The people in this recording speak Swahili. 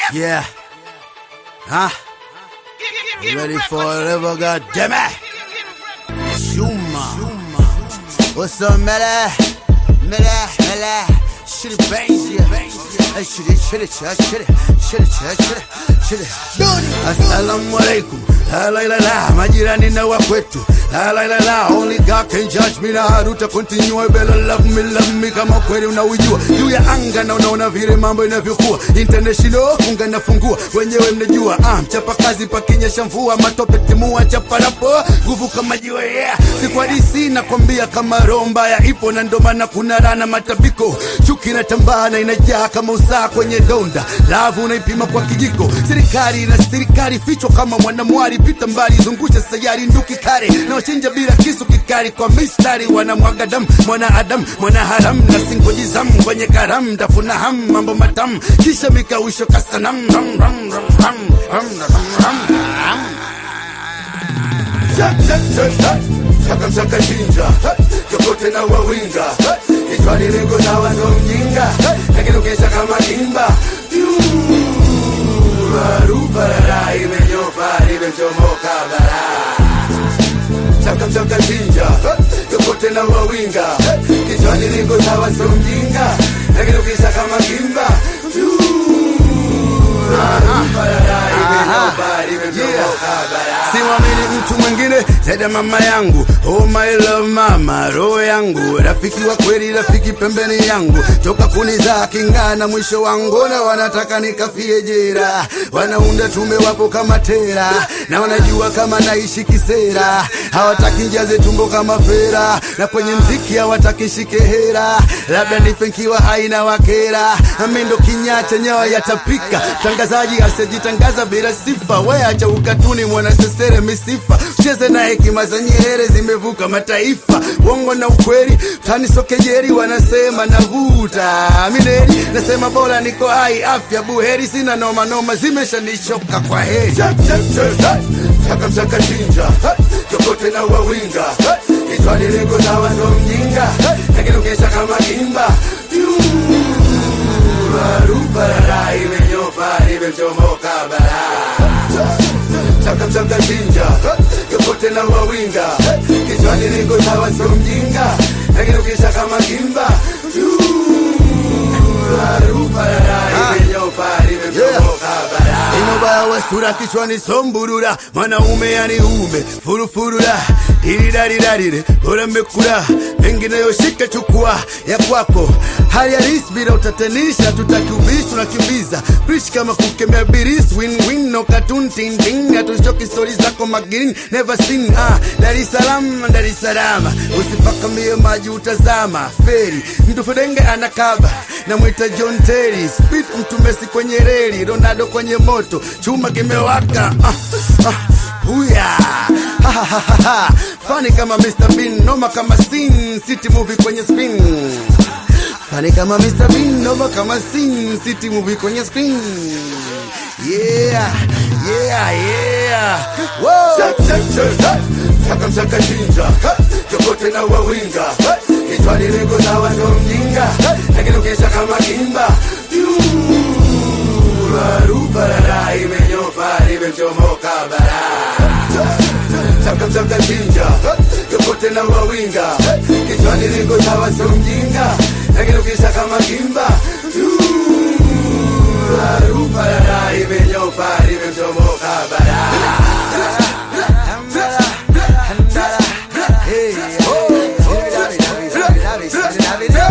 Yeah. Huh? You ready for whatever, God damn it? Shuma. What's up, Mela? Mela, Mela. Shit it bangs, yeah. Hey, shit it, shit it, shit it, shit it, shit it, shit it, shit it. Assalamu alaikum. La la la la, majirani na wa kwetu. La la la la, only God can judge me na haruta continue. Better love me, love me kama kweli unaujua. Juu ya anga na unaona vile mambo inavyokuwa. International funga na fungua, wenyewe mnajua. Ah, mchapa kazi pakinyesha mvua, matope timua chapa rapo, nguvu kama jiwe yeah. Si kwa DC nakwambia kama roho mbaya ipo na ndo maana kuna rana matabiko. Chuki inatambaa na inajaa kama usaa kwenye donda. Lavu unaipima kwa kijiko. Serikali na serikali fichwa kama mwanamwari, pita mbali, zungusha sayari nduki kare na wachinja bila kisu kikali kwa mistari, wanamwaga damu mwana Adam mwana haram na singoji zamu kwenye karamu, tafuna ham mambo matamu kisha mikawisho kasanam ram, ram, ram, ram, ram, ram, ram, ram. Shak, shak, shak, shak. Shaka mshaka chinja chokote na wawinga kichwani lengo na wando mjinga lakini ukesha kama kimba Ruparara imenyopa imechomoka bara Chaka mchaka chinja chokote na wawinga kichwani lengo na wando mjinga lakini ukesha kama kimba Ruparara imenyopa imechomoka bara Simamini mtu mwingine zaidi ya mama yangu oh my love mama roho yangu rafiki wa kweli rafiki pembeni yangu toka kunizaa kingana mwisho wangu na wanataka nikafie jera wanaunda tume wapo kama tera na wanajua kama naishi kisera hawataki njaze tumbo kama fera na kwenye mziki hawataki shike hera labda nifenkiwa haina wakera amendo kinyacha nyawa yatapika tangazaji asijitangaza bila sifa weacha ukatuni mwanasesere misifa cheze na hekima za Nyerere zimevuka mataifa wongo na ukweli tanisokejeri wanasema navuta mineri nasema bora niko hai afya buheri sina noma noma zimeshanishoka kwa heri chaka mchaka chinja chokote na wawinga kichwani lengo na wando mjinga lakini ukesha kama kimba Ruparara imenyopa imechomoka bara chaka mchaka chinja yokote na wawinga kichwani liko sawa sio mjinga lakini ukisha kama kimba inobaya wa sura kichwani somburura mwanaume yani ume furufurura diridarirarire uremekura mengineyo shika chukua ya kwako hali halisi bila utatanisha tutakiubishi tunakimbiza brish kama kukemea biris win win no cartoon tin tin hatuchoki stori zako magirin never seen ah Dar es Salaam Dar es Salaam usifakamie maji utazama feri mtu fedenge anakaba na mwita John Terry speed mtu Messi kwenye reli Ronaldo kwenye moto chuma kimewaka ah, ah, huya Ha, ha, ha, ha, ha. fani kama Mr Bean noma kama sin city movie kwenye screen fani kama Mr Bean noma kama sin city movie kwenye screen yeah yeah yeah Whoa. Shak, shak, shak, shak. Shaka mshaka chinja chokote na wawinga kichwani lengo na wando mjinga lakini ukesha kama kimba Ruparara imenyopa imechomoka bara chaka mchaka chinja yokote na wawinga kichwani liko sawa sio mjinga lakini ukisha kama kimba Ruparara imenyopa imechomoka bara Hey, oh, oh,